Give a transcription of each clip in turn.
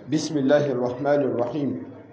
بسم الله الرحمن الرحيم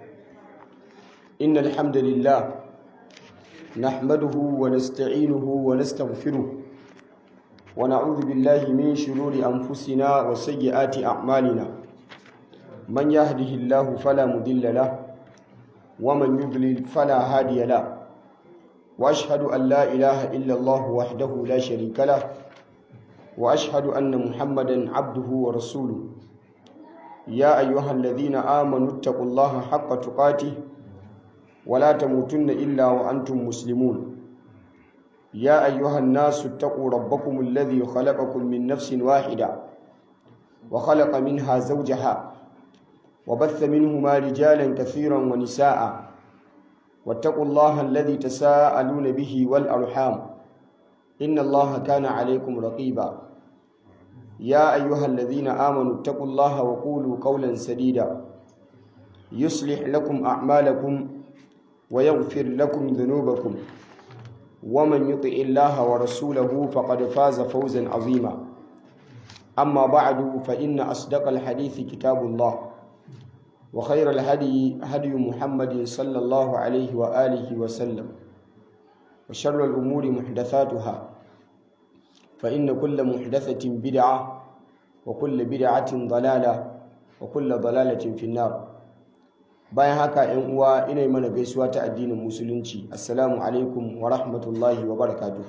إن الحمد لله نحمده ونستعينه ونستغفره ونعوذ بالله من شرور أنفسنا وسيئات أعمالنا من يهده الله فلا مضل له ومن يضلل فلا هادي له وأشهد أن لا إله إلا الله وحده لا شريك له وأشهد أن محمدا عبده ورسوله يا أيها الذين آمنوا اتقوا الله حق تقاته ولا تموتن إلا وأنتم مسلمون يا أيها الناس اتقوا ربكم الذي خلقكم من نفس واحدة وخلق منها زوجها وبث منهما رجالا كثيرا ونساء واتقوا الله الذي تساءلون به والأرحام إن الله كان عليكم رقيبا يا أيها الذين آمنوا اتقوا الله وقولوا قولا سديدا يصلح لكم أعمالكم ويغفر لكم ذنوبكم ومن يطع الله ورسوله فقد فاز فوزا عظيما أما بعد فإن أصدق الحديث كتاب الله وخير الهدي هدي محمد صلى الله عليه وآله وسلم وشر الأمور محدثاتها فإن كل محدثة بدعة وكل بدعة ضلالة وكل ضلالة في النار bayan haka ‘yan uwa ina mana gaisuwa ta addinin musulunci assalamu alaikum wa rahmatullahi wa barakatuh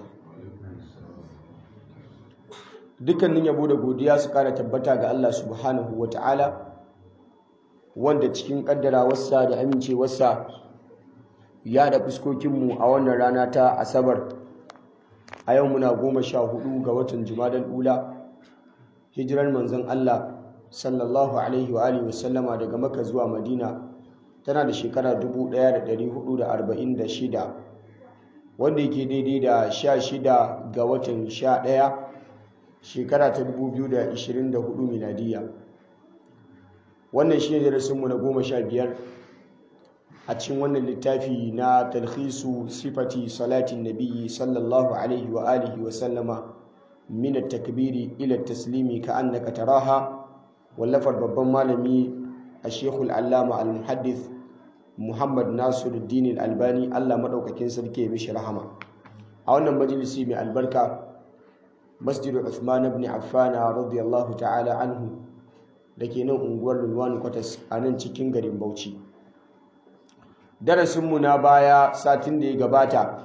dukkanin yabo da godiya su kara tabbata ga Allah subhanahu wa ta'ala wanda cikin kaddarawarsa da amincewarsa ya da fuskokinmu a wannan rana ta asabar a yau muna goma sha hudu ga watan jumadal ula hijirar manzon Allah sallallahu alaihi wa alihi wasallama daga maka zuwa madina tana da shekara 1446 wanda yake daidai da 16 ga watan 11 shekara ta 2024 miladiya wannan shi ne darasinmu na goma sha biyar a cikin wannan littafi na talhisu sifati salatin nabiyyi sallallahu alaihi wa alihi wa sallama min at-takbiri ila at-taslimi ka annaka taraha wallafar babban malami a shekul allama al-muhaddith muhammad nasiruddin al-albani allah maɗaukakin sarki ya mishi rahama a wannan majalisi mai albarka masjidu uthman ibn affana radiyallahu ta'ala anhu da ke nan unguwar lulwani kwatas a nan cikin garin bauchi darasinmu na baya satin da ya gabata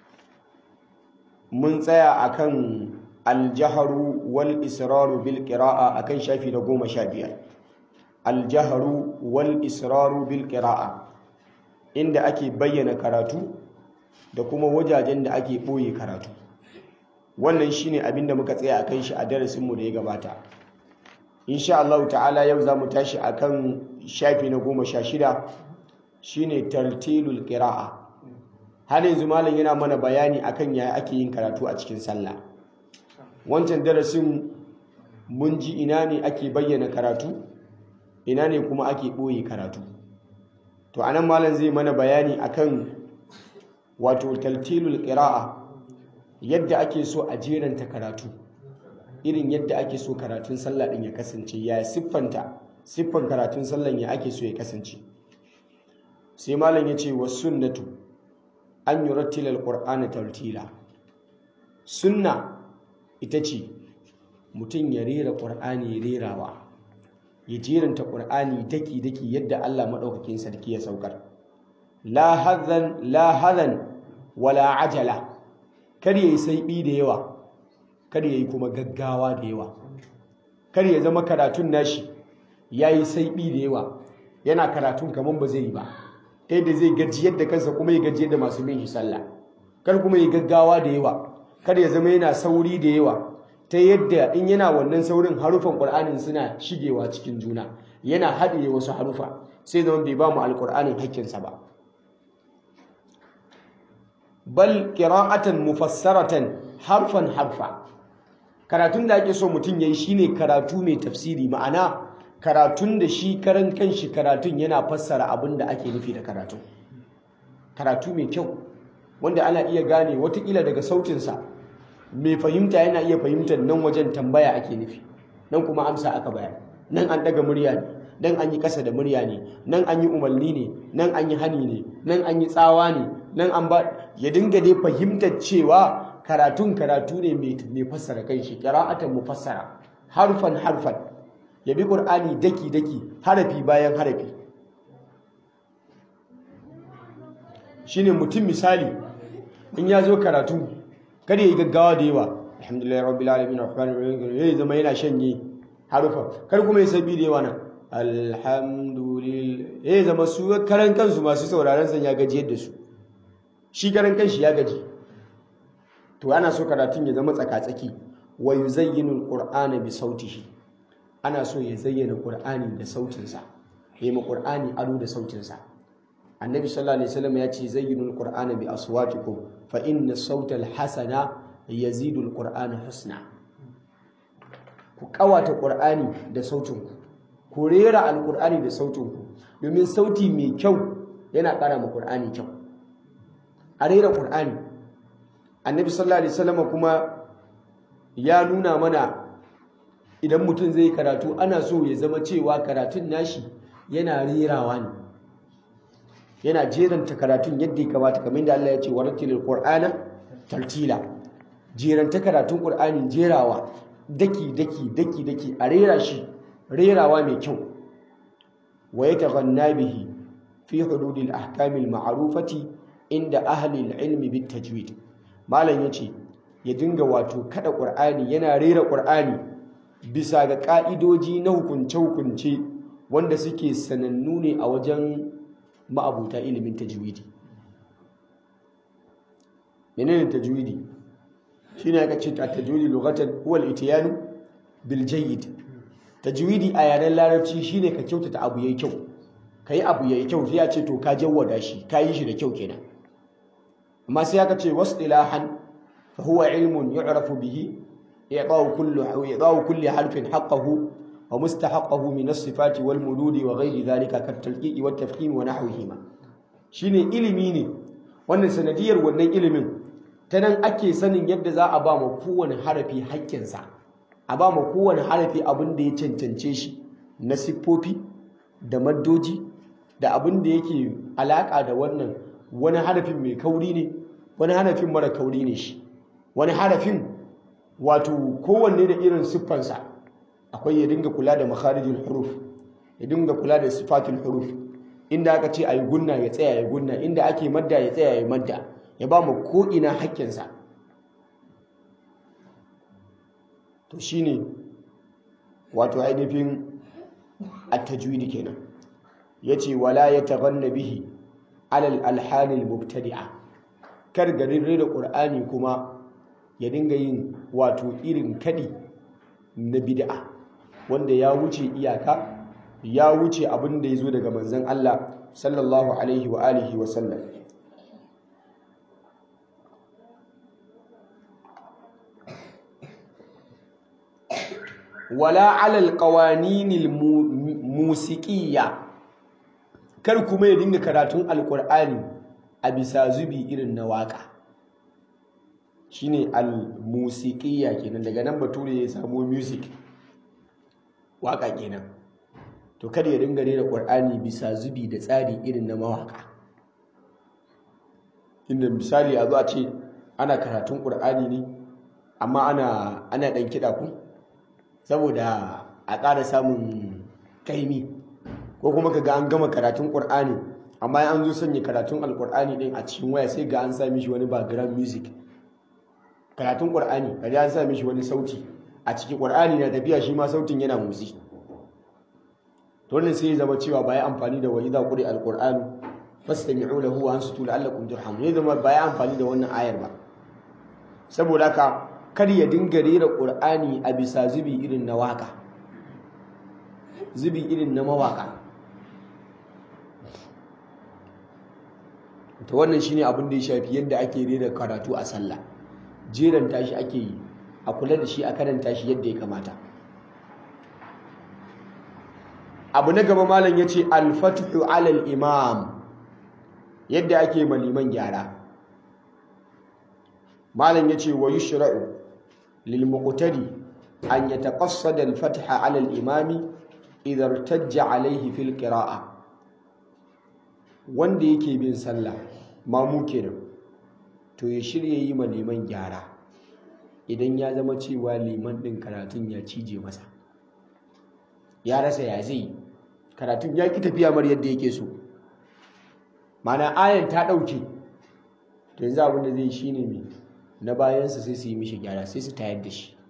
mun tsaya akan aljaharu wal israru bil qira'a akan shafi na goma sha biyar aljaharu wal israru bil qira'a inda ake bayyana karatu da kuma wajajen da ake ɓoye karatu wannan shine abin da muka tsaya akan shi a darasinmu da ya gabata insha Allah ta'ala yau za mu tashi akan shafi na goma sha shida shine tartilul qira'a har yanzu malam yana mana bayani akan yaya ake yin karatu a cikin sallah wancan darasin mun ji ina ne ake bayyana karatu ina ne kuma ake ɓoye karatu to anan malam zai mana bayani akan wato tartilul qira'a yadda ake so a jeranta karatu irin yadda ake so karatun sallah din ya kasance ya siffanta siffan karatun sallan ya ake so ya kasance sai malam ya ce wa sunnatu an yi rattilar ƙur'ani tartila sunna ita ce mutum ya rera ƙur'ani rerawa ya jeranta ƙur'ani daki-daki yadda allah maɗaukakin sarki ya saukar la hazan wala ajala kar ya yi saiɓi da yawa kar ya yi kuma gaggawa da yawa kar ya zama karatun nashi ya yi saiɓi da yawa yana karatun kamar ba zai yi ba ta yadda zai gajiyar da kansa kuma ya gajiyar da masu bin shi sallah kar kuma ya gaggawa da yawa kar ya zama yana sauri da yawa ta yadda in yana wannan saurin harufan ƙur'anin suna shigewa cikin juna yana haɗe wasu harufa sai zama bai ba mu alƙur'anin hakkinsa ba bal qira'atan mufassaratan harfan harfa karatun da ake so mutum yayi shine karatu mai tafsiri ma'ana karatun da shi karan kanshi karatun yana fassara abin da ake nufi da karatu karatu mai kyau wanda ana iya gane watakila daga sautinsa mai fahimta yana iya fahimtar nan wajen tambaya ake nufi nan kuma amsa aka bayar nan an daga murya ne nan an yi kasa da murya ne nan an yi umarni ne nan an yi hani ne nan an yi tsawa ne nan an ba ya dinga dai fahimtar cewa karatun karatu ne mai fassara kanshi qira'atan mufassara harfan harfan ya bi qur'ani daki daki harafi bayan harafi shine mutum misali in ya zo karatu kada ya yi gaggawa da yawa alhamdulillah rabbil alamin arrahmanir rahim yayi zama yana shanye harufa kar kuma ya sabi da yawa nan alhamdulillah yayi zama su karan kansu masu sauraron san ya gaji yadda su shi karan kanshi ya gaji to ana so karatun ya zama tsaka-tsaki wa yuzayyinu alqur'ana bi sautihi ana so ya zayyana qur'ani da sautinsa yayi ma qur'ani ado da sautinsa annabi sallallahu alaihi wasallam ya ce zayyinul qur'ana bi aswatikum fa inna sautal hasana yazidul qur'ana husna ku kawata qur'ani da sautinku ku rera alqur'ani da sautinku domin sauti mai kyau yana ƙara ma qur'ani kyau a rera qur'ani annabi sallallahu alaihi wasallam kuma ya nuna mana idan mutum zai karatu ana so ya zama cewa karatun nashi yana rerawa ne yana jeranta karatun yadda ya kamata kamar da Allah ya ce warattilil qur'ana tartila jeranta karatun qur'ani jerawa daki daki daki daki a rera shi rerawa mai kyau wa yataghanna bihi fi hududil ahkamil ma'rufati inda ahli ilmi bit tajwid malam yace ya dinga wato kada qur'ani yana rera qur'ani bisa ga ka'idoji na hukunce hukunce wanda suke sanannu ne a wajen ma'abuta ilimin tajwidi menene tajwidi shine aka ce ta tajwidi lughatan huwa al-ityan bil jayyid tajwidi a yaren larabci shine ka kyautata abu yayi kyau kai abu yayi kyau sai ya ce to ka jawwada shi ka yi shi da kyau kenan amma sai aka ce wasilahan fa huwa ilmun yu'rafu bihi i'ta'u kullu i'ta'u kulli harfin haqqahu ومستحقه من الصفات والمدود وغير ذلك كالتلقيء والتفخيم ونحوهما shine ilimi ne wannan sanadiyar wannan ilimin ta nan ake sanin yadda za a ba ma kowane harafi haƙƙinsa a ba ma kowane harafi abin da ya cancance shi na siffofi da maddoji da abin da yake alaƙa da wannan wani harafin mai kauri ne wani harafin mara kauri ne shi wani harafin wato kowanne da irin siffansa akwai ya dinga kula da makharijul huruf ya dinga kula da sifatul huruf inda aka ce ayi gunna ya tsaya ya gunna inda ake madda ya tsaya ya madda ya ba mu ko ina hakkinsa to shine wato ainihin at-tajwid kenan yace wala yataghanna bihi alal alhalil mubtadi'a kar garin da qur'ani kuma ya dinga yin wato irin kadi na bid'a wanda ya wuce iyaka ya wuce abin da ya zo daga manzon Allah sallallahu alaihi wa alihi wa sallam wala alal qawaninil musiqiyya kar kuma ya dinga karatun alqur'ani a bisa zubi irin na waka shine al-musiqiyya kenan daga nan bature ya samu music waka kenan to kada ya dinga rera qur'ani bisa zubi da tsari irin na mawaka inda misali a zo a ce ana karatun qur'ani ne amma ana ana dan kida ku saboda a ƙara samun kaimi ko kuma kaga an gama karatun qur'ani amma an zo sanya karatun alqur'ani din a cikin waya sai ga an sami shi wani background music karatun qur'ani kaga an sami shi wani sauti a cikin qur'ani na tafiya shi ma sautin yana motsi to wannan sai ya zama cewa bai amfani da wa idza quri alqur'anu fastami'u lahu wa ansitu la'allakum turhamun ya zama bai amfani da wannan ayar ba saboda haka kar ya dinga rera qur'ani a bisa zubi irin na waka zubi irin na mawaka to wannan shine abin da ya shafi yadda ake rera karatu a sallah jeranta shi ake yi a kula da shi a karanta shi yadda ya kamata abu na gaba malam ya ce alfatuhu alal imam yadda ake maliman gyara malam ya ce wa yushra'u lil muqtadi an yataqassada al fatha ala al imami idar tajja alaihi fil qira'a wanda yake bin sallah mamu kenan to ya shirya yi ma liman gyara idan ya zama cewa liman ɗin karatun ya cije masa ya rasa ya zai karatun ya ki tafiya mar yadda yake so mana ayan ta ɗauke to yanzu abin da zai shi ne mai na bayansa sai su yi mishi gyara sai su tayar da shi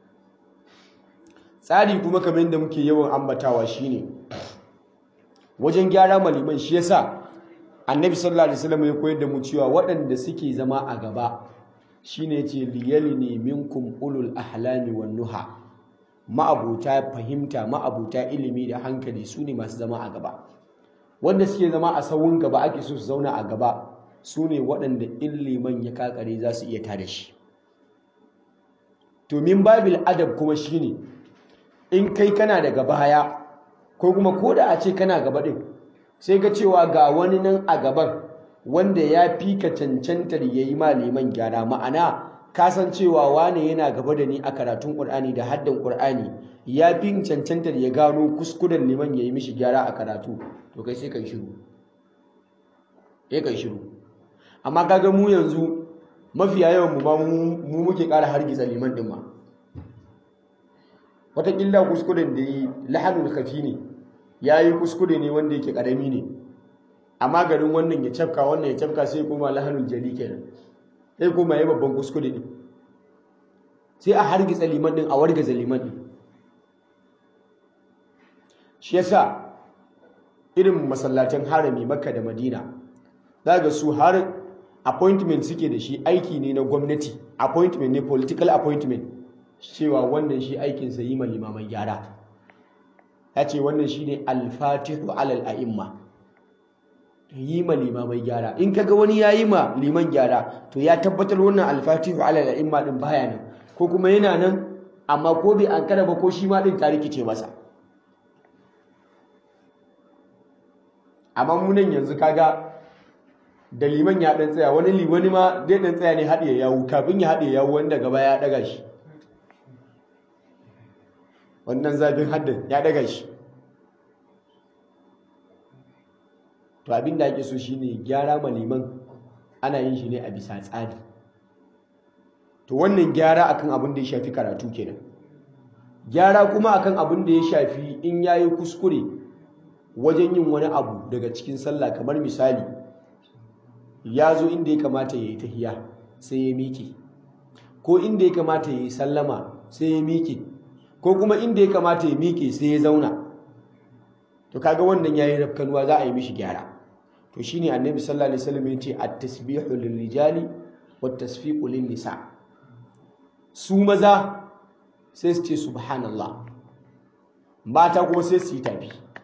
tsari kuma kamar yadda muke yawan ambatawa shine wajen gyara maliman shi yasa annabi sallallahu alaihi wasallam ya koyar da mu cewa waɗanda suke zama a gaba shine yace liyalini minkum ulul ahlami wan nuha ma'abuta fahimta ma'abuta ilimi da hankali su ne masu zama a gaba wanda suke zama a sawun gaba ake so su zauna a gaba su ne waɗanda illiman ya kakare za su iya tada shi to min babil adab kuma shine in kai kana daga baya ko kuma ko da a ce kana gaba din sai ga cewa ga wani nan a gaban wanda ya fi ka cancantar ya yi liman gyara ma'ana kasancewa wane yana gaba da ni a karatun ƙur'ani da haddan ƙur'ani ya fi cancantar ya gano kuskuren liman ya yi mishi gyara a karatu to kai sai kai shiru ya kai shiru amma kaga mu yanzu mafiya yawan mu ba mu muke ƙara hargitsa liman ɗin ma wataƙila kuskuren da yi lahanul kafi ne ya yi kuskure ne wanda yake ƙarami ne amma garin wannan ya cafka wannan ya cafka sai kuma lahanul jali kenan sai kuma ya babban kuskure ne sai a hargitsa liman ɗin a wargaza liman ɗin shi yasa irin masallacin harami makka da madina za ga su har appointment suke da shi aiki ne na gwamnati appointment ne political appointment cewa wannan shi aikinsa yi ma limaman gyara ya ce wannan shi ne alfatihu alal a'imma yi ma limamai gyara in kaga wani ya yi ma liman gyara to ya tabbatar wannan alfatihu alal a'imma din baya nan ko kuma yana nan amma ko bai an ba ko shi ma din ta rikice masa amma munan yanzu kaga da liman ya dan tsaya wani wani ma zai dan tsaya ne haɗe yawu kafin ya haɗe yawu wanda gaba ya ɗaga shi wannan zafin haddin ya ɗaga shi to abin da ake so shine gyara ma liman ana yin shi ne a bisa tsari to wannan gyara akan abin da ya shafi karatu kenan gyara kuma akan abin da ya shafi in yayi kuskure wajen yin wani abu daga cikin sallah kamar misali ya zo inda ya kamata ya yi tahiya sai ya miƙe ko inda ya kamata ya yi sallama sai ya miƙe ko kuma inda ya kamata ya miƙe sai ya zauna to kaga wannan yayi rafkanuwa za a yi mishi gyara to shine annabi sallallahu alaihi wasallam yace at-tasbihu lil-rijali wat-tasfiqu lin-nisa su maza sai su ce subhanallah mata kuma sai su yi tafi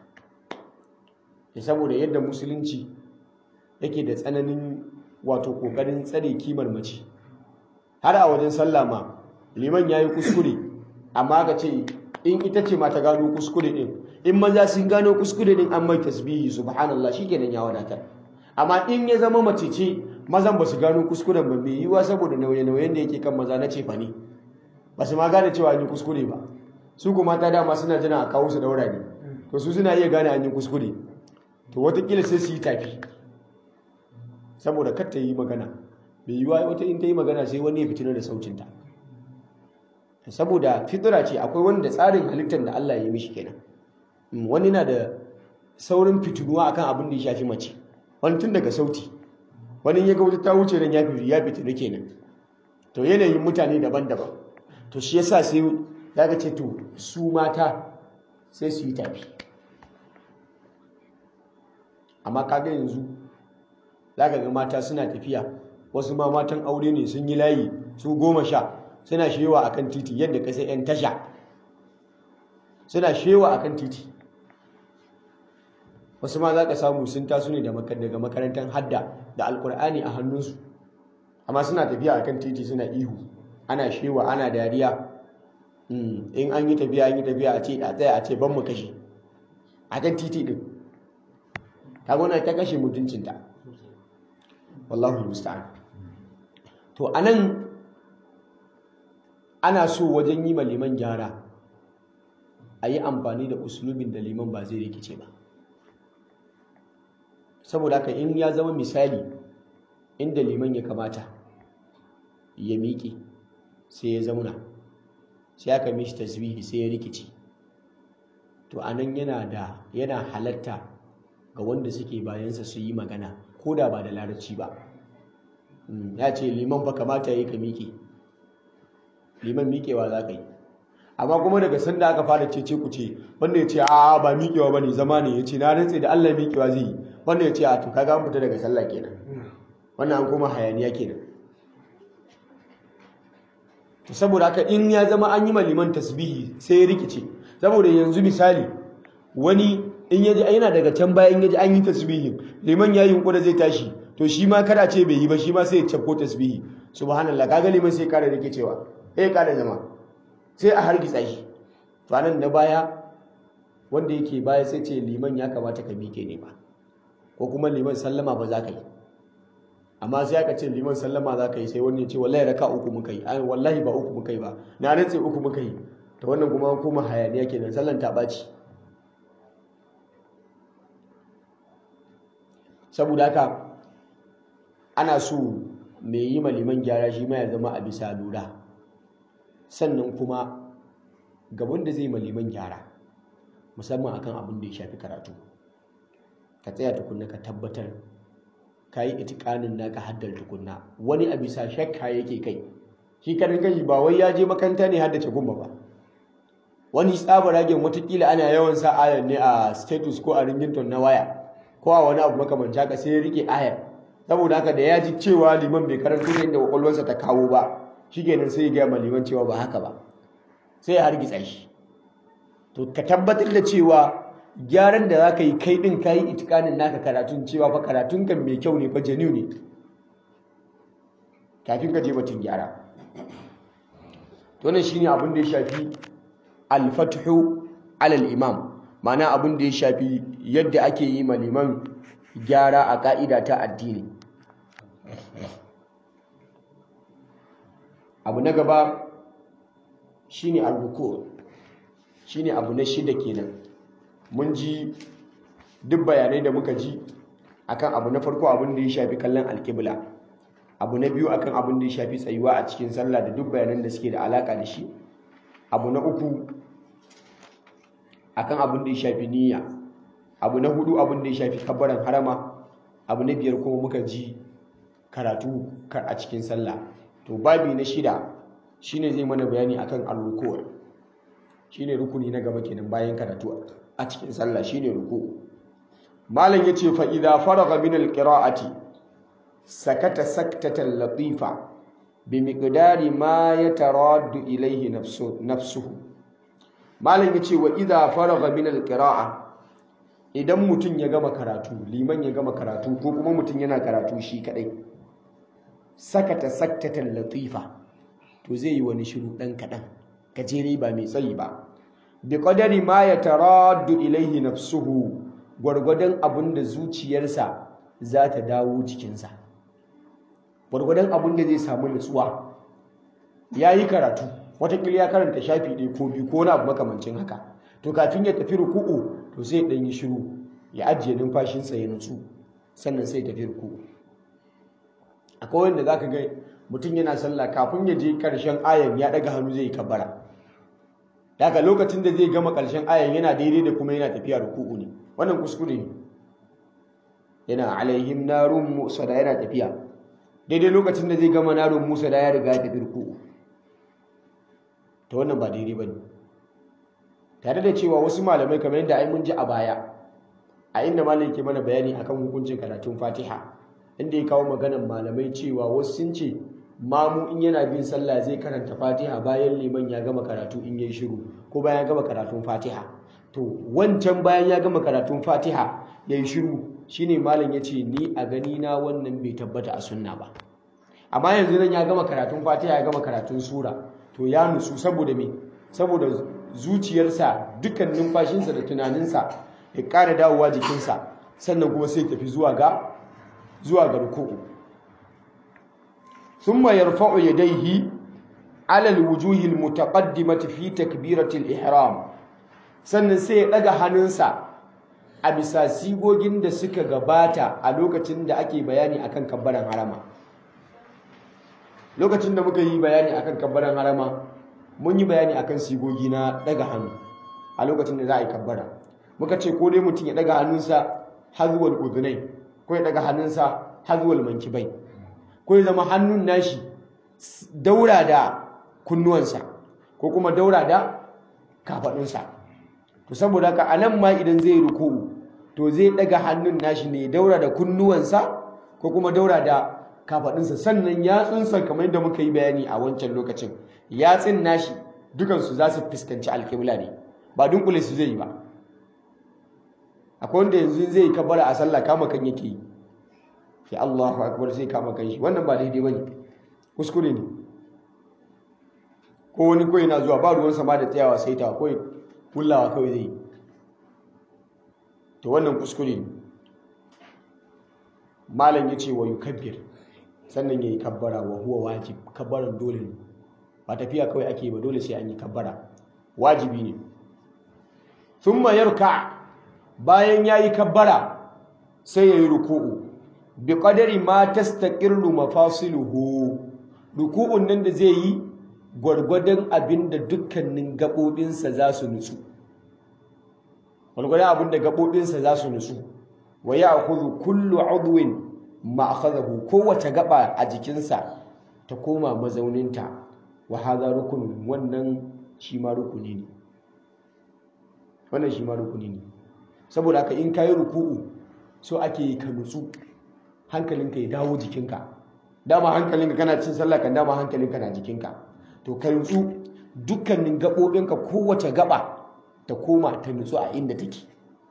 saboda yadda musulunci yake da tsananin wato kokarin tsare kimar mace har a wajen sallah ma liman yayi kuskure amma ka ce in ita ce ma ta gano kuskure din in maza sun gano kuskure din an mai tasbihi subhanallah shikenan ya wadatar amma in ya zama mace ce mazan ba su gano kuskuren ba mai yiwa saboda nauye-nauyen da yake kan maza na cefa ne ba su ma gane cewa an yi kuskure ba su kuma ta dama suna jina a kawo su daura ne to su suna iya gane an yi kuskure to watakila sai su yi tafi saboda kar ta yi magana mai yiwa wata in ta yi magana sai wani ya fitina da sautinta saboda fitira ce akwai wanda tsarin halittar da Allah ya yi mishi kenan wani na da saurin fitinuwa akan abin da ya shafi mace wani tun daga sauti wani ya ga wata ta wuce nan ya fi ya fitinu kenan to yanayin mutane daban-daban to shi yasa sai ya ga ce to su mata sai su yi tafi amma kaga yanzu zaka ga mata suna tafiya wasu ma matan aure ne sun yi layi su goma sha suna shewa akan titi yadda ka sai 'yan tasha suna shewa akan titi wasu ma za ka samu sun taso ne daga makarantar hadda da alkur'ani a hannunsu amma suna tafiya akan titi suna ihu ana shewa ana dariya in an yi tafiya an yi tafiya a ce a tsaya a ce ban mu kashe akan titi din ta gona ta kashe mutuncinta wallahu musta'an to anan ana so wajen yi liman gyara a yi amfani da uslubin da liman ba zai rikice ba saboda haka in ya zama misali inda liman ya kamata ya miƙe sai ya zauna sai aka mishi tasbihi sai ya rikice to anan yana da yana halatta ga wanda suke bayansa su yi magana ko da ba da larabci ba ya ce liman ba kamata ya yi ka miƙe liman miƙewa za ka yi amma kuma daga sanda aka fara cece ku ce wanda ya ce a ba miƙewa ba ne zama ne ya ce na rantse da allah miƙewa zai yi wanda ya ce a to kaga an fita daga sallah kenan wannan an koma hayaniya kenan to saboda haka in ya zama an yi ma liman tasbihi sai ya rikice saboda yanzu misali wani in yaji yana daga can baya in yaji an yi tasbihin liman ya yunkura zai tashi to shi ma kada ce bai yi ba shi ma sai ya cafko tasbihi subhanallah kaga liman sai kara rikicewa eh kara zama sai a hargitsa shi to anan na baya wanda yake baya sai ce liman ya kamata ka mike ne ba ko kuma liman sallama ba za ka yi amma sai aka ce liman sallama za ka yi sai wani ya ce wallahi raka uku muka yi ai wallahi ba uku muka yi ba na rantse uku muka yi to wannan kuma kuma hayaniya kenan sallan ta ɓaci saboda haka ana so mai yi ma liman gyara shi ma ya zama a bisa lura sannan kuma gaban da zai ma liman gyara musamman akan abin da ya shafi karatu ka tsaya tukunna ka tabbatar ka yi itikanin naka haddar tukunna wani a bisa shakka yake kai shi karin kai ba wai ya je makanta ne haddace gumba ba wani tsaba ragen watakila ana yawan sa ayar ne a status ko a ringington na waya ko a wani abu makamanci haka sai ya rike ayar saboda haka da ya ji cewa liman bai karanta ne da kwakwalwarsa ta kawo ba shikenan sai ya gaya ma liman cewa ba haka ba sai ya hargitsa shi to ka tabbatar da cewa gyaran da za ka yi kai ɗin ka yi itikanin naka karatun cewa fa karatun kan mai kyau ne fa janiu ne kafin ka je batun gyara to nan shine abin da ya shafi al-fathu alal imam ma'ana abin da ya shafi yadda ake yi ma liman gyara a ka'ida ta addini abu na gaba shine al-ruku shine abu na shida kenan mun ji duk bayanai da muka ji akan abu na farko abin da ya shafi kallon alkibla abu na biyu akan abin da ya shafi tsayuwa a cikin sallah da duk bayanan da suke da alaka da shi abu na uku akan abin da ya shafi niyya abu na hudu abin da ya shafi kabbaran harama abu na biyar kuma muka ji karatu a cikin sallah to babi na shida shine zai mana bayani akan al-ruku' shine rukuni na gaba kenan bayan karatu a cikin sallah shine ruku malam yace fa idza faraga min alqira'ati sakata saktatan latifa bi miqdari ma yataraddu ilayhi nafsu nafsuhu malam yace wa idza faraga min alqira'a idan mutum ya gama karatu liman ya gama karatu ko kuma mutum yana karatu shi kadai sakata saktatan latifa to zai yi wani shiru dan kadan gajere ba mai tsayi ba bi qadari ma yataraddu ilayhi nafsuhu gwargwadon abin da zuciyarsa za ta dawo jikinsa gwargwadon abin da zai samu nutsuwa ya yi karatu watakila ya karanta shafi ɗaya ko biyu ko na abu makamancin haka to kafin ya tafi ruku'u to sai ɗan yi shiru ya ajiye numfashinsa ya nutsu sannan sai tafi ruku'u akwai wanda za ka ga mutum yana sallah kafin ya je ƙarshen ayan ya ɗaga hannu zai yi kabbara daga lokacin da zai gama ƙarshen ayan yana daidai da kuma yana tafiya ruku'u ne wannan kuskure ne yana alaihim narun musa da yana tafiya daidai lokacin da zai gama narun musa da ya riga ya tafi ruku'u ta wannan ba daidai ba ne tare da cewa wasu malamai kamar yadda ai mun ji a baya a inda malam ke mana bayani akan hukuncin karatun fatiha inda ya kawo maganan malamai cewa wasu sun ce mamu in yana bin sallah zai karanta fatiha bayan liman ya gama karatu in yayi shiru ko bayan ya gama karatun fatiha to wancan bayan ya gama karatun fatiha yayi shiru shine malam ya ce ni a gani na wannan bai tabbata a sunna ba amma yanzu nan ya gama karatun fatiha ya gama karatun sura to ya nusu saboda me saboda zuciyarsa dukkan numfashinsa da tunaninsa ya ƙara dawowa jikinsa sannan kuma sai tafi zuwa ga zuwa ga ruku'u thumma yarfa'u yadayhi ala alwujuhi almutaqaddimati fi takbirati ihram sannan sai ya ɗaga hannunsa a bisa sigogin da suka gabata a lokacin da ake bayani akan kabbaran harama lokacin da muka yi bayani akan kabbaran harama mun yi bayani akan sigogi na ɗaga hannu a lokacin da za a yi kabbara muka ce ko dai mutum ya ɗaga hannunsa hazuwal udunai ko ya ɗaga hannunsa hazuwal mankibai ko ya zama hannun nashi daura da kunnuwansa ko kuma daura da kafaɗunsa to saboda haka anan ma idan zai ruku'u to zai daga hannun nashi ne daura da kunnuwansa ko kuma daura da kafaɗunsa sannan yatsunsa kamar yadda muka yi bayani a wancan lokacin yatsun nashi dukansu za su fuskanci alƙibla ne ba dunkule su zai yi ba akwai wanda yanzu zai kabbara a sallah kama kan yake yi sai Allahu akbar sai kama kan shi wannan ba daidai bane kuskure ne ko wani koyi na zuwa ba ruwan sama da tsayawa sai ta koyi kullawa kawai zai to wannan kuskure ne malam ya ce wa yukabbir sannan ya yi kabbara wa huwa wajib kabbaran dole ne ba tafiya kawai ake ba dole sai an yi kabbara wajibi ne thumma yarka bayan ya yi kabbara sai ya yi ruku'u bi qadari ma tastaqirru mafasiluhu ruku'un nan da zai yi gwargwadon abin da dukkanin gaɓoɓinsa za su nutsu gwargwadon abin da gaɓoɓinsa za su nutsu wa ya akuzu kullu udwin ma akhadahu kowace gaba a jikinsa ta koma mazauninta wa hadha rukunun wannan shi ma rukuni ne wannan shi ma rukuni ne saboda haka in kayi ruku'u so ake ka nutsu hankalinka ya dawo jikinka dama hankalinka kana cin sallah kan dama hankalinka na jikinka to ka nutsu dukkanin gaɓoɓinka kowace gaba ta koma ta nutsu a inda take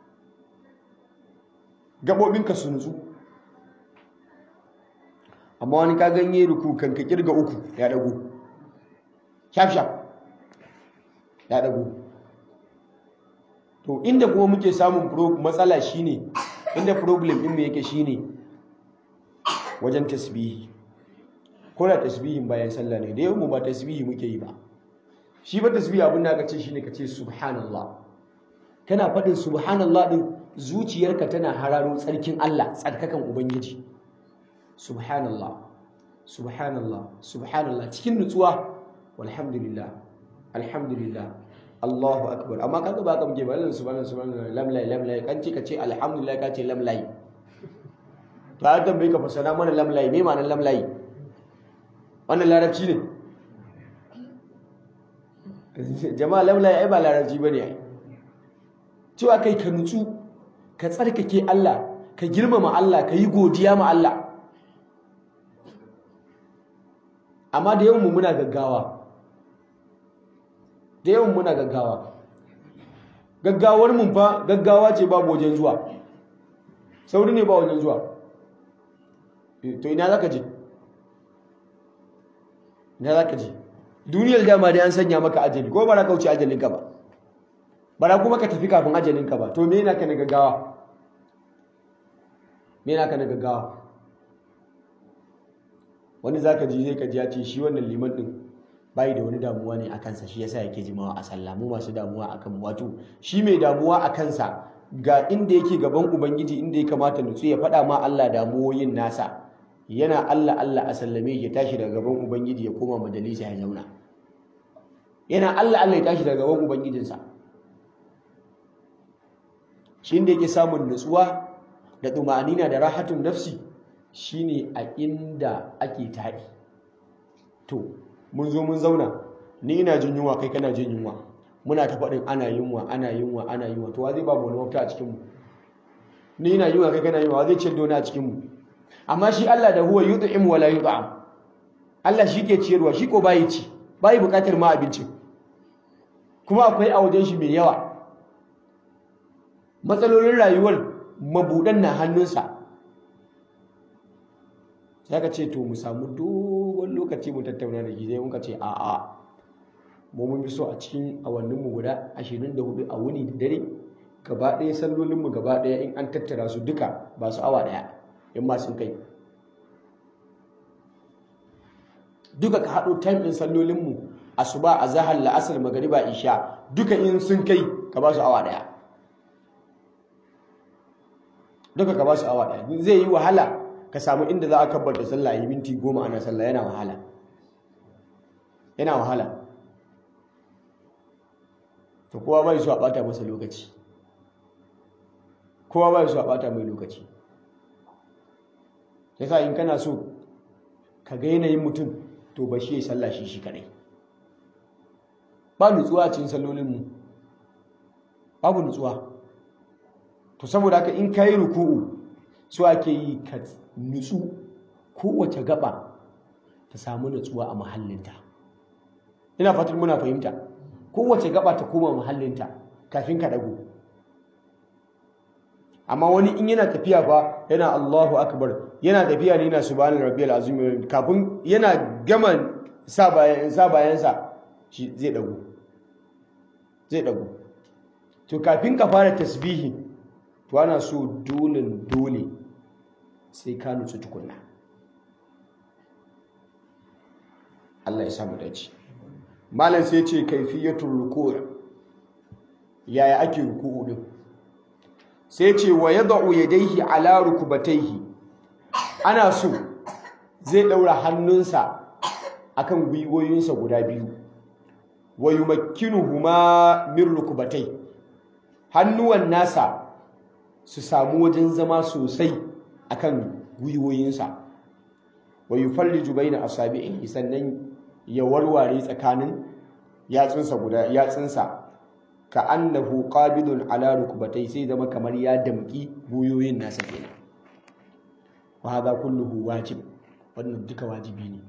gaɓoɓinka su nutsu amma wani ka ganye ruku kan ka kirga uku ya dago shaf shaf ya dago to inda kuma muke samun matsala shine inda problem din mu yake shine wajen tasbihi ko da tasbihin bayan sallah ne da yau mu ba tasbihi muke yi ba shi ba tasbihi abin da aka ce shine ka ce subhanallah kana faɗin subhanallah din zuciyarka tana hararo tsarkin Allah tsarkakan ubangiji subhanallah subhanallah subhanallah cikin nutsuwa walhamdulillah alhamdulillah Allahu akbar amma kaga ba ka muke ba Allah subhanahu subhanahu lamlai lamlai kan ce ka ce alhamdulillah ka ce lamlai to a tambaye ka fasara mana lamlai me ma'anar lamlai wannan larabci ne jama'a lamlai ai ba larabci bane ai cewa kai ka nutsu ka tsarkake Allah ka girmama Allah ka yi godiya ma Allah amma da yawan mu muna gaggawa da yawan muna gaggawa gaggawar mun fa gaggawa ce babu wajen zuwa sauri ne ba wajen zuwa to ina zaka je ina zaka je duniyar dama dai an sanya maka ajali ko ba za ka wuce ajalin ka ba ba za kuma ka tafi kafin ajalin ka ba to me yana ka na gaggawa me yana ka na gaggawa wani zaka ji zai ka ji ya ce shi wannan liman din bai da wani damuwa ne a kansa shi yasa yake jimawa a sallah mu masu damuwa akan wato shi mai damuwa a kansa ga inda yake gaban ubangiji inda ya kamata nutsu ya faɗa ma Allah damuwoyin nasa yana Allah Allah a sallame ya tashi daga gaban ubangiji ya koma majalisa ya zauna yana Allah Allah ya tashi daga gaban ubangijinsa shi inda yake samun nutsuwa da tumanina da rahatun nafsi shine a inda ake taɗi to mun zo mun zauna ni ina jin yunwa kai kana jin yunwa muna ta faɗin ana yunwa ana yunwa ana yunwa to wa zai babu wani mafita a cikinmu ni ina yunwa kai kana yunwa wa zai ciyar da wani a cikinmu amma shi Allah da huwa yut'im wa la yut'am Allah shi ke ciyarwa shi ko bayi ci bayi bukatar ma abinci kuma akwai a wajen shi mai yawa matsalolin rayuwar mabudan na hannunsa sai ka ce to mu samu dogon lokaci mu tattauna da gizai mun ka ce a a mu mun fi so a cikin awannin mu guda 24 a wuni da dare gaba ɗaya sallolin mu gaba ɗaya in an tattara su duka ba su awa ɗaya in ma sun kai duka ka haɗo time ɗin sallolin mu asuba azhar la'asar magariba isha duka in sun kai ka ba su awa daya duka ka ba su awa daya zai yi wahala ka samu inda za a kabbarta sallah yi minti goma ana sallah yana wahala yana wahala to kowa bai so a bata masa lokaci kowa bai so a bata mai lokaci yasa in kana so ka ga yanayin mutum to ba shi ya sallah shi shi kadai ba nutsuwa a cikin sallolinmu babu nutsuwa to saboda haka in kayi ruku'u so ake yi ka nutsu kowace gaba ta samu nutsuwa a mahallinta ina fatan muna fahimta kowace gaba ta koma mahallinta kafin ka dago amma wani in yana tafiya fa yana Allahu akbar yana tafiya ne yana subhanal rabbiyal azim kafin yana gama sa bayan sa bayan sa shi zai dago zai dago to kafin ka fara tasbihi to ana so dole dole sai ka nutsu tukunna Allah ya samu dace malam sai ce kaifiyatul ruku' yaya ake ruku'u din sai ce wa yad'u yadayhi ala rukbatayhi ana so zai daura hannunsa akan gwiwoyinsa guda biyu wa yumakkinuhuma min rukbatay hannuwan nasa su samu wajen zama sosai akan gwiwoyinsa wa yufalliju baina asabi'ihi sannan ya warware tsakanin yatsunsa guda yatsunsa ka annahu qabidun ala rukbatay sai zama kamar ya damki gwiwoyin nasa kenan wa hadha kulluhu wajib wannan duka wajibi ne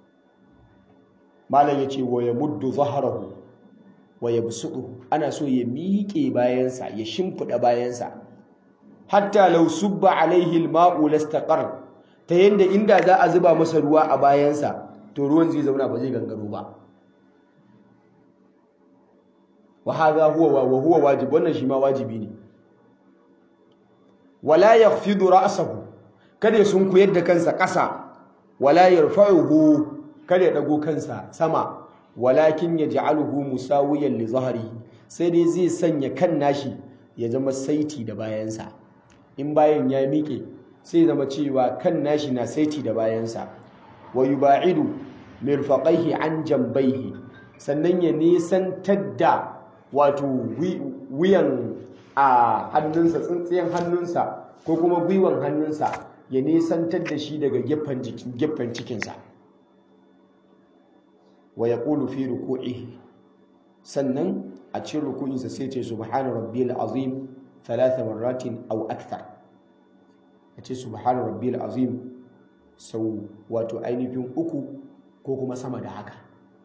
malam yace wa yamuddu zahrahu wa yabsutu ana so ya miƙe bayansa ya shimfida bayansa hatta law subba alaihi alma'u lastaqar ta yanda inda za a zuba masa ruwa a bayansa to ruwan zai zauna ba zai gangaro ba wa hadha huwa wa huwa wajib wannan shi ma wajibi ne wala yakhfidu ra'sahu kada ya sunkuyar da kansa ƙasa wala yarfa'uhu kada ya dago kansa sama walakin yaj'aluhu musawiyan li zahrihi sai dai zai sanya kan nashi ya zama saiti da bayansa in bayan ya miƙe sai zama cewa kan nashi na saiti da bayansa wa yuba'idu mirfaqaihi an jambaihi sannan ya nisantar da wato wuyan a hannunsa tsintsiyan hannunsa ko kuma gwiwan hannunsa ya nisantar da shi daga gefen cikinsa wa ya ƙulu fi ruku'i sannan a cikin ruku'insa sai ce subhana rabbiyal azim thalatha marratin aw akthar ya ce subhana rabbiyal azim sau wato ainihin uku ko kuma sama da haka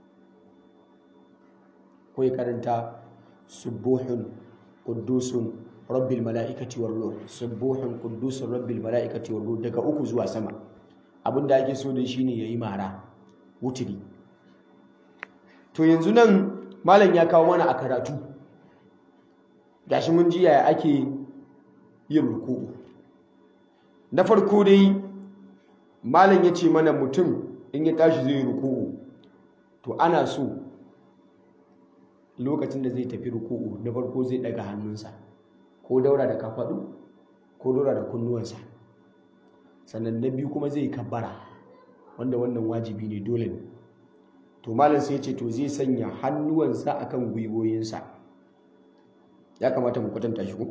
ko ya karanta subuhun quddusun rabbil mala'ikati war ruh subuhun quddusun rabbil mala'ikati war ruh daga uku zuwa sama abinda ake so da shine yayi mara wutiri to yanzu nan malam ya kawo mana a karatu gashi mun ji yaya ake yin ruku'u na farko dai malam ya ce mana mutum in ya tashi zai ruku'u to ana so lokacin da zai tafi ruku'u na farko zai daga hannunsa ko daura da kafaɗu ko daura da kunnuwansa sannan na biyu kuma zai kabbara wanda wannan wajibi ne dole ne to malam sai ce to zai sanya hannuwansa akan gwiwoyinsa ya kamata mu kwatanta shi ko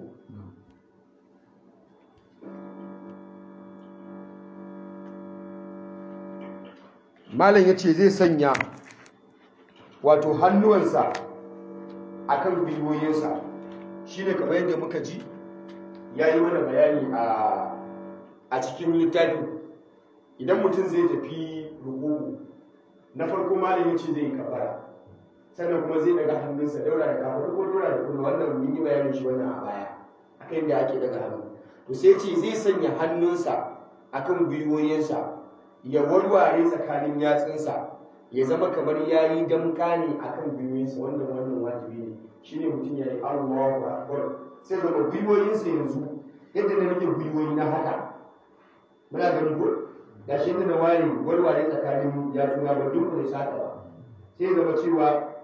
malam ya ce zai sanya wato hannuwansa akan gwiwoyinsa shi ne kamar yadda muka ji ya yi mana bayani a cikin littafi idan mutum zai tafi rukuku na farko malam ya ce zai yi kafara sannan kuma zai daga hannunsa daura da kafar ko daura da kuma wannan mun yi bayanin shi wannan a baya akan yadda ake daga hannu to sai ce zai sanya hannunsa akan gwiwoyinsa ya warware tsakanin yatsunsa ya zama kamar ya yi damka ne akan gwiwoyinsa wannan wannan wajibi ne shine mutum ya yi Allahu akbar sai zama gwiwoyinsa yanzu yadda na rike gwiwoyi na haka muna ganin ko gashi yadda na ware warware tsakanin yatsuna ba duk da saka ba sai zama cewa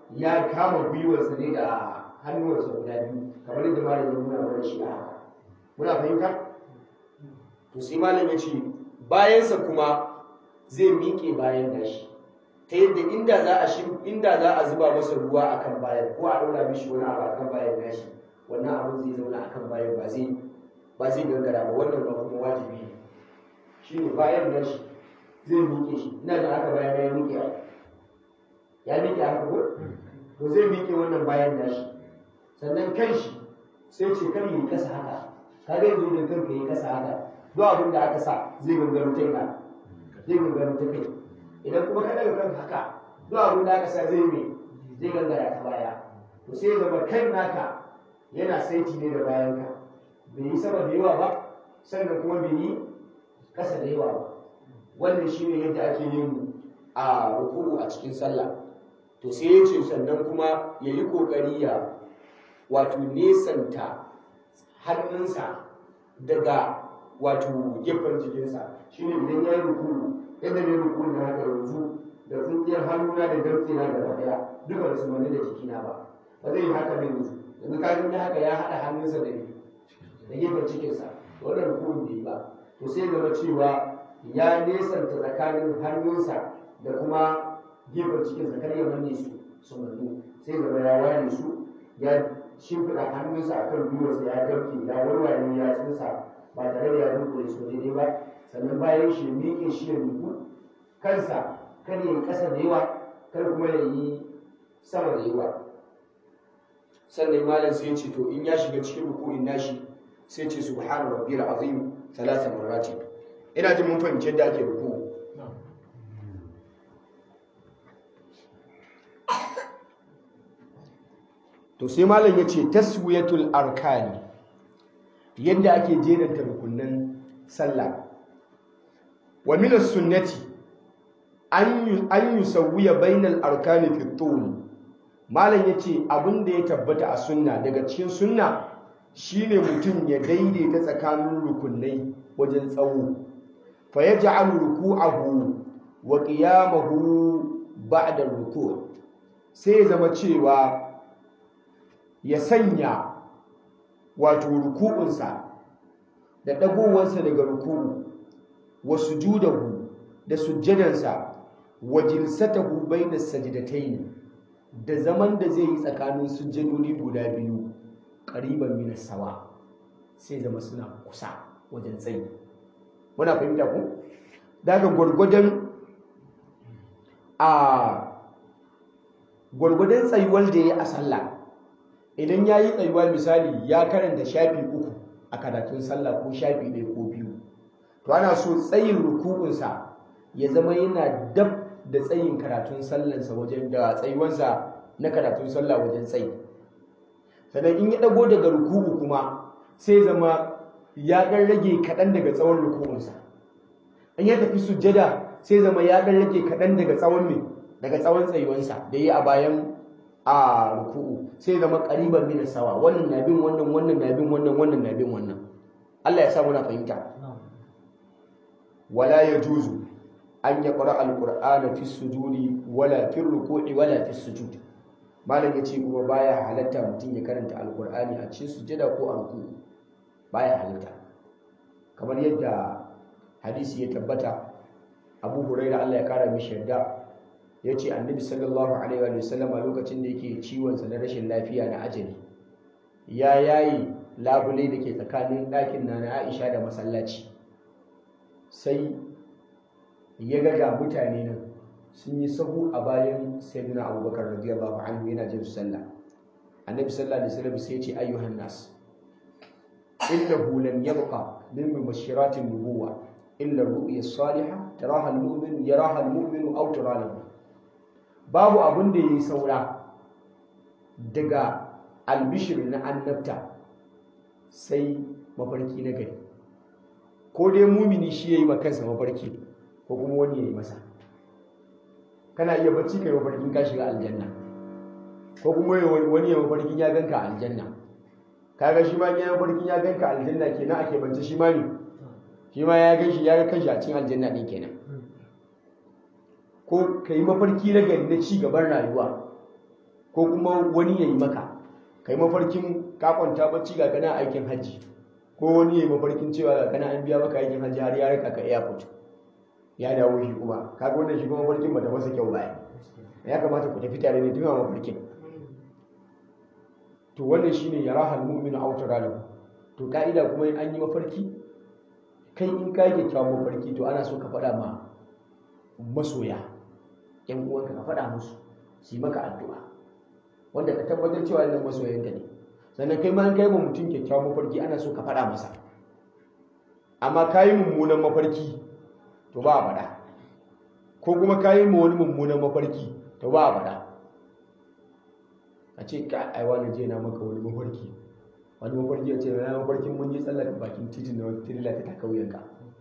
ya kama gwiwarsa ne da hannuwarsa guda biyu kamar yadda malam ya nuna mana shi a haka muna fahimta to sai malam ya ce bayansa kuma zai miƙe bayan nashi ta yadda inda za a shi inda za a zuba masa ruwa akan bayan ko a ɗaura mishi wani abu akan bayan nashi wannan abin zai zauna akan bayan ba zai ba zai gangara ba wannan ba kuma wajibi ne shine bayan nashi zai miƙe shi ina da haka bayan ya miƙe ya miƙe haka ko to zai miƙe wannan bayan nashi sannan kan shi sai ce kar yi kasa haka kaga yanzu da kanka yi kasa haka duk abin da aka sa zai gangaro ta ina zai gangaro ta kai idan kuma ka daga kanka haka duk abin da aka sa zai mai zai gangara ta baya to sai ya zama kan naka yana saiti ne da bayanka bai yi sama da yawa ba sannan kuma bai yi kasa da yawa ba wannan shine yadda ake yin a ruku'u a cikin sallah to sai ya ce sannan kuma ya yi ƙoƙari ya wato nesanta hannunsa daga wato gefen jikinsa shine idan ya yi ruku'u yadda ne ruku'u na haka yanzu da tsintsiyar hannuna da damtse na gaba daya duka da su mani da jikina ba ba zai yi haka ne yanzu yanzu ka gani haka ya haɗa hannunsa da da gefen cikinsa wannan ruku'u bai yi ba to sai zama cewa ya nesanta tsakanin hannunsa da kuma gefen cikinsa kar ya manne su su mannu sai zama ya ware su ya shimfiɗa hannunsa a kan gwiwarsa ya dauke ya warware ya tsinsa ba tare da ya dunkule su daidai ba sannan bayan shi miƙe shi ya miƙu kansa kar ya yi ƙasa da yawa kar kuma ya yi sama da yawa sannan malam sai ce to in ya shiga cikin ruku'in nashi sai ce subhana rabbiyal azim thalatha marrati ina jin mun fahimci yadda ake ruku to sai malam ya ce taswiyatul arkani yadda ake jeranta rukunin sallah wa min sunnati an yusawwiya bainal arkani fi tul malam yace abin da ya tabbata a sunna daga cikin sunna shine mutum ya daidaita tsakanin rukunai wajen tsawo fa yaj'alu ruku'ahu wa qiyamahu ba'da ruku' sai zama cewa ya sanya wato ruku'unsa da dagowansa daga ruku'u wa sujudahu da sujjadansa wa jilsatahu bainas sajdatayn da zaman da zai yi tsakanin sujjadodi guda biyu ƙariban mina sawa sai zama suna kusa wajen tsayi muna fahimta ku daga gwargwadon a gwargwadon tsayuwar da ya yi a sallah idan ya yi tsayuwa misali ya karanta shafi uku a karatun sallah ko shafi ɗaya ko biyu to ana so tsayin rukukunsa ya zama yana dab da tsayin karatun sallansa wajen da tsayuwansa na karatun sallah wajen tsayi sannan in ya dago daga ruku'u kuma sai zama ya dan rage kaɗan daga tsawon ruku'unsa in ya tafi sujjada sai zama ya dan rage kaɗan daga tsawon me daga tsawon tsayuwansa da yi a bayan a ruku'u sai zama ƙariban mina sawa wannan na bin wannan wannan na bin wannan wannan na bin wannan Allah ya sa muna fahimta wala yajuzu an yaqra al-qur'ana fi sujudi wala fi ruku'i wala fi sujudi malam ya ce kuma baya halatta mutum ya karanta alkur'ani a cikin sujada ko a ruku baya halatta kamar yadda hadisi ya tabbata abu huraira Allah ya kara mishi yarda ya ce annabi sallallahu alaihi wa sallam a lokacin da yake ciwonsa na rashin lafiya na ajali ya yayi labule da ke tsakanin ɗakin na na aisha da masallaci sai ya ga ga mutane nan sun yi sahu a bayan sayyidina abubakar radiyallahu anhu yana jin sallah annabi sallallahu alaihi wasallam sai ya ce ayyuhan nas innahu lam yabqa min mubashiratin nubuwa illa ru'ya salihah taraha al-mu'min yaraha al-mu'min aw tara lahu babu abun da yayi saura daga albishir na annabta sai mafarki na gari ko dai mumini shi yayi makansa mafarki ko kuma wani yayi masa kana iya bacci kai mafarkin ka shiga aljanna ko kuma wani ya mafarkin ya ganka aljanna kaga shi ma ya mafarkin ya ganka aljanna kenan ake bance shi ma ne shi ma ya gan shi ya ga kanshi a cikin aljanna din kenan ko kai mafarki na gari na ci gaban rayuwa ko kuma wani ya yi maka kai mafarkin ka kwanta bacci ga kana aikin hajji ko wani ya yi mafarkin cewa ga kana an biya maka aikin hajji har ya rika ka airport ya dawo shi kuma kaga wannan shi kuma mafarkin bata masa kyau ba ya kamata ku tafi tare ne tuna mafarkin to wannan shine yarahal mu'minu aw taralahu to ka'ida kuma in an yi mafarki kai in ka yi kyawun mafarki to ana so ka faɗa ma masoya yan uwanka ka faɗa musu su yi maka addu'a wanda ka tabbatar cewa wannan masoyanka ne sannan kai ma an kai ma mutum kyakkyawan mafarki ana so ka faɗa masa amma ka yi mummunan mafarki to ba a faɗa ko kuma ka yi ma wani mummunan mafarki to ba a faɗa a ce ka aiwa na je na maka wani mafarki wani mafarki ya ce na mafarkin mun yi tsallaka bakin titin na wata tirila ta taka wuyanka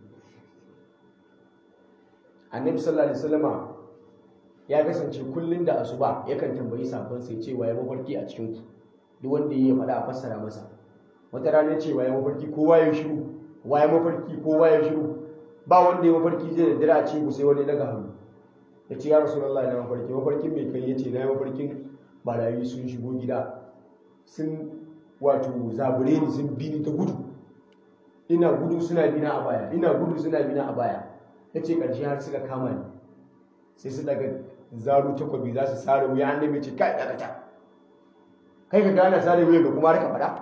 annabi sallallahu alaihi wasallama ya kasance kullum da asuba yakan tambayi sabon sai ce waye mafarki a cikin ku duk wanda ya faɗa a fassara masa wata rana ce waye mafarki kowa ya shiru waye mafarki kowa ya shiru ba wanda ya mafarki zai da dira a cikin ku sai wani daga hannu ya ce ya rasulullahi na mafarki mafarkin mai kai ya ce na mafarkin barayi sun shigo gida sun wato zabure ni sun bi ni ta gudu ina gudu suna bina a baya ina gudu suna bina a baya ya ce ƙarshe har suka kama ni sai su daga zaro takwabi za su sare wuya an nemi ce kai daga ta kai ka gana sare wuya ga kuma raka faɗa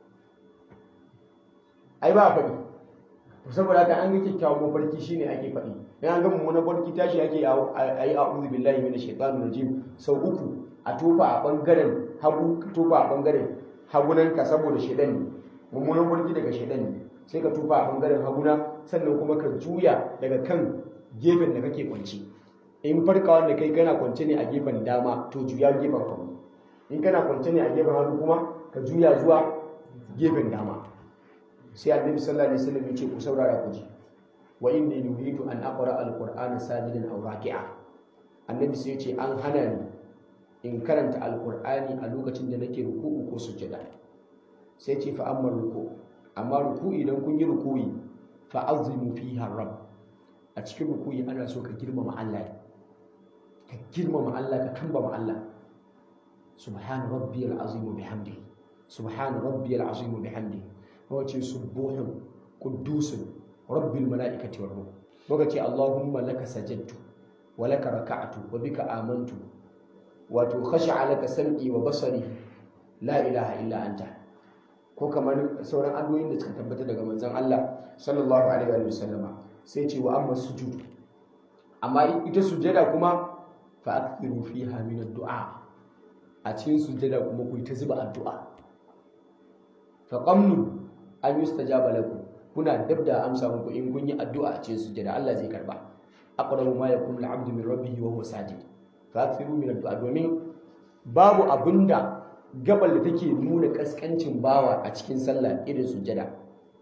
ai ba a faɗi to saboda haka an ga kyakkyawan mafarki shine ake faɗi dan an ga mummunan mafarki tashi ake a yi a'udhu billahi minash shaitanir rajim sau uku a tofa a bangaren hagu ka tofa a bangaren hagunanka saboda shaidan ne mummunan mafarki daga shaidan ne sai ka tofa a bangaren haguna sannan kuma ka juya daga kan gefen da kake kwance in farkawa da kai kana kwance ne a gefen dama to juya gefen hagu in kana kwance ne a gefen hagu kuma ka juya zuwa gefen dama sai annabi sallallahu alaihi wasallam ya ce ku saurara ku ji wa inni nuhitu an aqra alqur'ana sajidan aw raki'a annabi sai ya ce an hana ni in karanta alqur'ani a lokacin da nake ruku'u ko sujjada sai ce fa amma ruku amma ruku idan kun yi ruku'i fa azimu fiha rabb a cikin ruku'i ana so ka girmama Allah ka girmama Allah ka kambama Allah subhana rabbiyal azim bihamdihi subhana rabbiyal azim bihamdihi wace subuhun quddusun rabbil malaikati war ruh lokaci allahumma laka sajadtu wa laka raka'tu wa bika amantu wato khasha'a laka sam'i wa basari la ilaha illa anta ko kamar sauran addu'o'in da suka tabbata daga manzon Allah sallallahu alaihi wa sallama sai ce wa amma sujud amma ita sujada kuma fa akthiru fiha min ad-du'a a cikin sujada kuma ku ta zuba addu'a fa qamnu an yustajaba lakum kuna dab da amsa muku in kun yi addu'a a cikin sujada Allah zai karba aqrabu ma yakunu al-'abdu min rabbih wa huwa sajid fa akthiru min ad-du'a domin babu abinda gabal da take nuna kaskancin bawa a cikin sallah irin sujada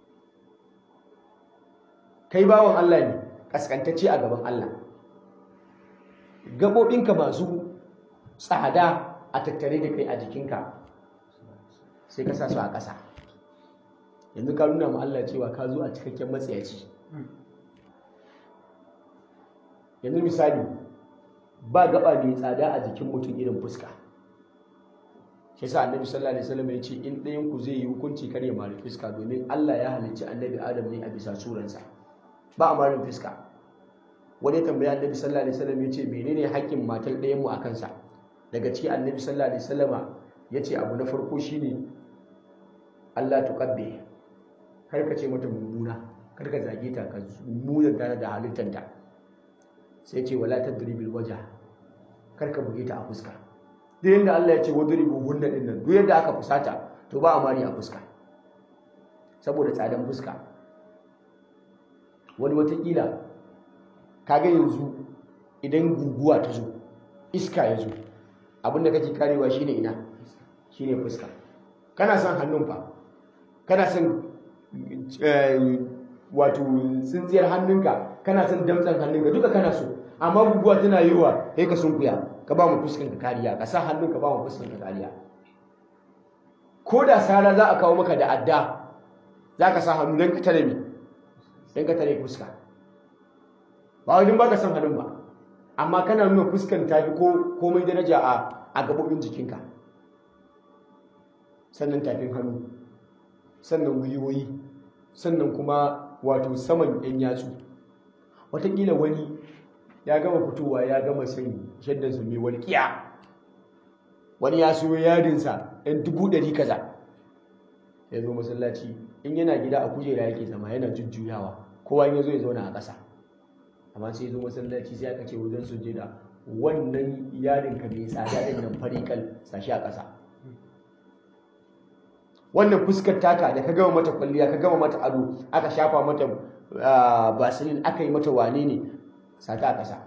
kai bawan Allah ne kaskantacce a gaban Allah gabobinka masu tsada a tattare da kai a jikinka sai ka sa su a ƙasa yanzu ka nuna ma Allah cewa ka zo a cikakken matsayaci yanzu misali ba gaba mai tsada a jikin mutum irin fuska shi yasa annabi sallallahu alaihi wasallam ya ce in ɗayan ku zai yi hukunci kar ya mari fuska domin Allah ya halicci annabi Adam ne a bisa suransa ba a marin fuska wani tambaya annabi sallallahu alaihi wasallam ya ce menene haƙƙin matar ɗayan mu akan sa daga ciki annabi sallallahu alaihi wasallama ya ce abu na farko shine Allah tuqabbi kar ka ce mata mummuna kar ka zage ta ka muzanta da halittanta sai ce wala tadribil wajha kar ka buge ta a fuska duk yadda Allah ya ce wadribu hunna din nan duk yadda aka fusata to ba a mari a fuska saboda tsadan fuska wani watakila kaga yanzu idan guguwa ta zo iska ya zo abinda kake karewa shine ina shine fuska kana son hannun fa kana son wato tsintsiyar hannunka kana son damtsan hannunka duka kana so amma guguwa tana yiwa sai ka sunkuya ka ba mu fuskan ka kariya ka sa hannun ka ba mu fuskan ka kariya ko da sara za a kawo maka da adda za ka sa hannu don ka tare mi don ka tare fuska ba wajen ba ka san hannun ba amma kana nuna fuskan ta fi komai daraja a a gabobin jikinka sannan tafin hannu sannan gwiwoyi sannan kuma wato saman yan yatsu watakila wani ya gama fitowa ya gama sani shaddansa mai walƙiya wani ya so yadinsa yan dubu ɗari kaza ya zo masallaci in yana gida a kujera yake zama yana jujjuyawa kowa ya zo ya zauna a ƙasa amma sai zo masallaci sai aka ce wajen sujjada wannan yarin ka mai tsada din nan farikal sashi a ƙasa wannan fuskar taka da ka gama mata kwalliya ka gama mata ado aka shafa mata basilin aka yi mata wane ne sata a ƙasa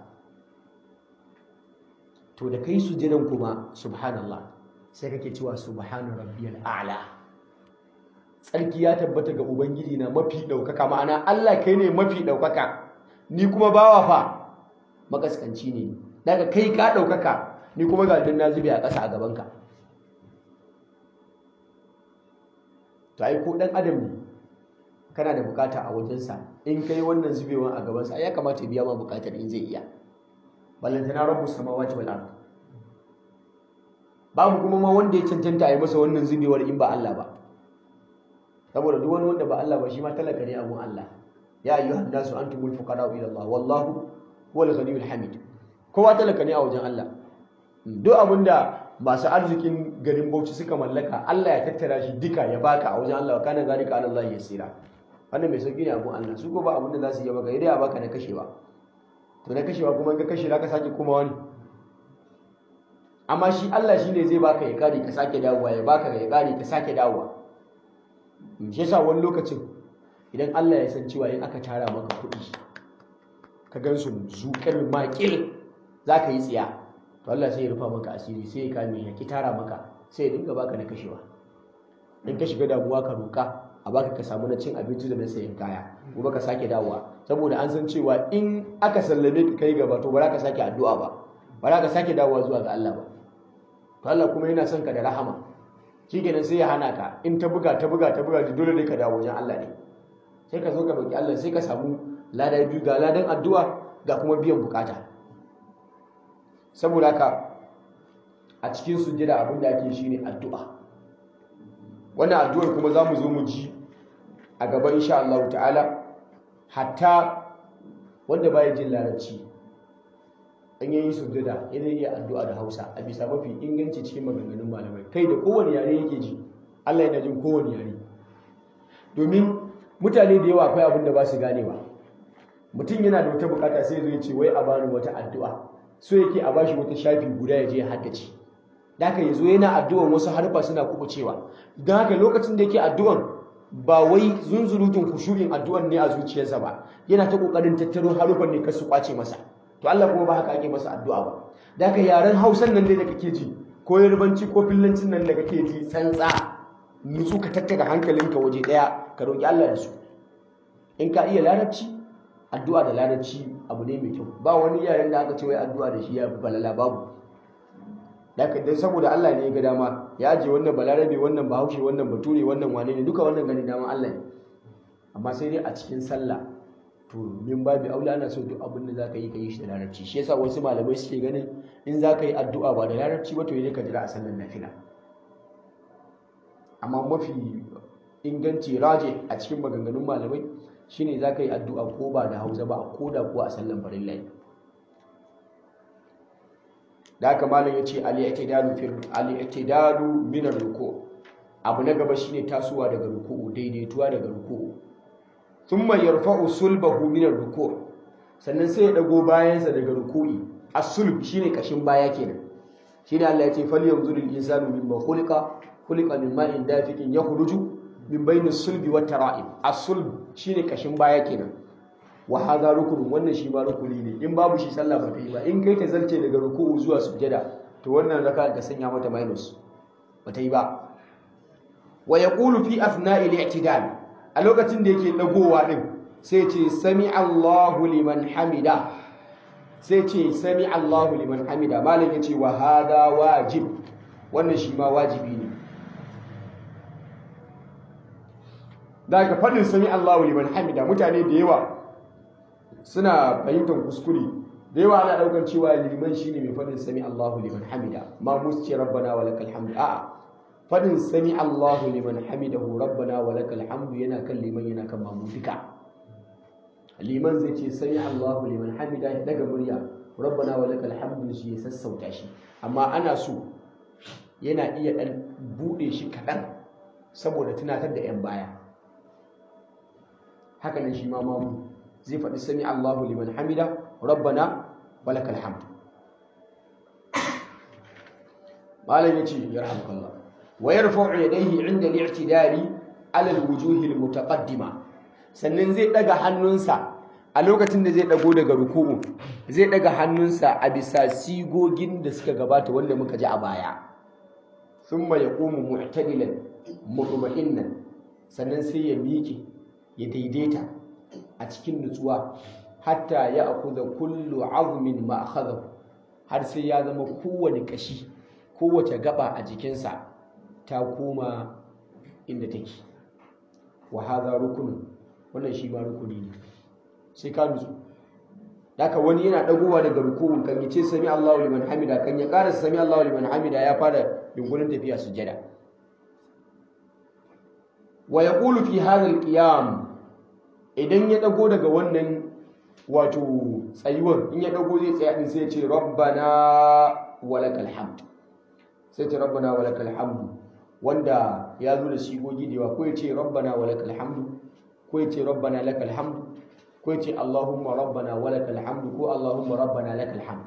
to da kai sujjadan kuma subhanallah sai kake cewa subhanu rabbiyal a'la tsarki ya tabbata ga ubangiji na mafi ɗaukaka ma'ana Allah kai ne mafi ɗaukaka ni kuma bawa fa makaskanci ne daga kai ka ɗaukaka ni kuma ga na zube a ƙasa a gabanka to ai ko ɗan adam ne kana da bukata a wajensa in kai wannan zubewan a gabansa ya kamata ya biya ma bukatar in zai iya ballantana rabbu samawati wal ard babu kuma ma wanda ya cancanta a yi masa wannan zubewar in ba Allah ba saboda duk wani wanda ba Allah ba shi ma talaka ne abun Allah ya ayyuhan nasu antumul fuqara ila Allah wallahu huwal ghaniyul hamid kowa talaka ne a wajen Allah duk abinda masu arzikin garin Bauchi suka mallaka Allah ya tattara shi duka ya baka a wajen Allah kana zalika ala Allah yasira wannan mai sauki ne abun Allah su ko ba abinda za su yi maka idan ya baka na kashewa to na kashewa kuma in ka kashe ka sake kuma wani amma shi Allah shine zai baka ya kare ka sake dawowa ya baka ya kare ka sake dawowa shi yasa wani lokacin idan Allah ya san cewa in aka tara maka kuɗi ka gan su zuƙar makil za ka yi tsiya to Allah sai ya rufa maka asiri sai ya kame ya ki tara maka sai ya dinga baka na kashewa in ka shiga damuwa ka roƙa a baka ka samu na cin abinci da na sayan kaya gobe ka sake dawowa saboda an san cewa in aka sallame ka kai gaba to ba za ka sake addu'a ba ba za ka sake dawowa zuwa ga Allah ba to Allah kuma yana son ka da rahama shikenan sai ya hana ka in ta buga ta buga ta buga dole ne ka dawo wajen Allah ne sai ka zo ka roki Allah sai ka samu lada biyu ga ladan addu'a ga kuma biyan bukata saboda haka a cikin sujjada abin da ake shine addu'a wannan addu'ar kuma za mu zo mu ji a gaba insha Allah ta'ala hatta wanda baya jin larabci an yi sujjada yana iya addu'a da Hausa a bisa mafi inganci cikin maganganun malamai kai da kowane yare yake ji Allah yana jin kowane yare domin mutane da yawa akwai abin da ba su ganewa mutum yana da wata bukata sai zai ce wai a bani wata addu'a so yake a bashi wata shafi guda ya je ya haddace da haka yazo yana addu'an wasu harfa suna kubucewa don haka lokacin da yake addu'an ba wai zunzurutun kushurin addu'an ne a zuciyarsa ba yana ta kokarin tattaro harufan ne kar su kwace masa to Allah kuma ba haka ake masa addu'a ba da haka yaren Hausan nan dai da kake ji ko Yarbanci ko Fillancin nan da kake ji tsantsa nutsu ka tattara hankalinka waje daya ka roki Allah da su in ka iya larabci addu'a da larabci abu ne mai kyau ba wani yaren da aka ce wai addu'a da shi ya fi balala babu daga dan saboda Allah ne ya ga dama ya aje wannan balarabe wannan bahaushe wannan bature wannan wane ne duka wannan gani dama Allah ne amma sai dai a cikin sallah to min babu aula ana so duk abin da zaka yi ka yi shi da larabci shi yasa wasu malamai suke ganin in zaka yi addu'a ba da larabci ba to yi ka jira a sallar nafila amma mafi inganci raje a cikin maganganun malamai shine za ka yi addu'a ko ba da hausa ba ko da kuwa a sallan farin lai da haka malam ya ce al'itidalu minar ruku abu na gaba shine tasowa daga ruku daidaituwa daga ruku sun mai yarfa'u sulbahu minar ruku sannan sai ya dago bayansa daga ruku'i as-sulb shine kashin baya kenan shine Allah ya ce fal yanzurul insanu mimma khuliqa khuliqa min ma'in dafiqin yakhruju min bainin sulbi wa tara'ib as-sulb shine kashin baya kenan wa hadha rukunun wannan shi ma rukuni ne in babu shi sallah ba ta yi ba in kai ta zalce daga ruku'u zuwa sujjada to wannan raka ka sanya mata minus ba ta yi ba wa yaqulu fi athna'i al-i'tidal a lokacin da yake dagowa din sai ce sami Allahu liman hamida sai ce sami Allahu liman hamida malam yace wa hadha wajib wannan shi ma wajibi ne daga faɗin sami Allahu liman hamida mutane da yawa suna fahimtar kuskure da yawa ana daukan cewa liman shine mai fadin sami Allahu liman hamida ma musce rabbana wa lakal hamdu a'a fadin sami Allahu liman hamidahu rabbana wa lakal hamdu yana kan liman yana kan mamu duka liman zai ce sami Allahu liman hamida ya daga murya rabbana wa lakal hamdu shi ya sassauta shi amma ana so yana iya dan bude shi kadan saboda tunatar da yan baya haka nan shi ma mamu zai faɗi sami Allahu liman hamida rabbana walakal hamd malam yace yarhamukallah wa yarfa'u yadayhi 'inda al-i'tidali 'ala al-wujuh al-mutaqaddima sannan zai daga hannunsa a lokacin da zai dago daga ruku'u zai daga hannunsa a bisa sigogin da suka gabata wanda muka ji a baya thumma yaqumu mu'tadilan mutma'innan sannan sai ya miƙe ya daidaita a cikin nutsuwa hatta ya akuza kullu azmin ma akhadahu har sai ya zama kowane kashi kowace gaba a jikinsa ta koma inda take wa hadha rukunun wannan shi ma rukuni ne sai ka nutsu haka wani yana dagowa daga rukun kan yace sami Allahu liman hamida kan ya karasa sami Allahu liman hamida ya fara yunkurin tafiya sujjada wa yaqulu fi hadha al-qiyam idan ya dago daga wannan wato tsayuwar in ya dago zai tsaya din sai ya ce rabbana walakal hamd sai ce rabbana walakal hamd wanda ya zo da sigogi da yawa ko ya ce rabbana walakal hamd ko ya ce rabbana lakal hamd ko ya ce allahumma rabbana walakal hamd ko allahumma rabbana lakal hamd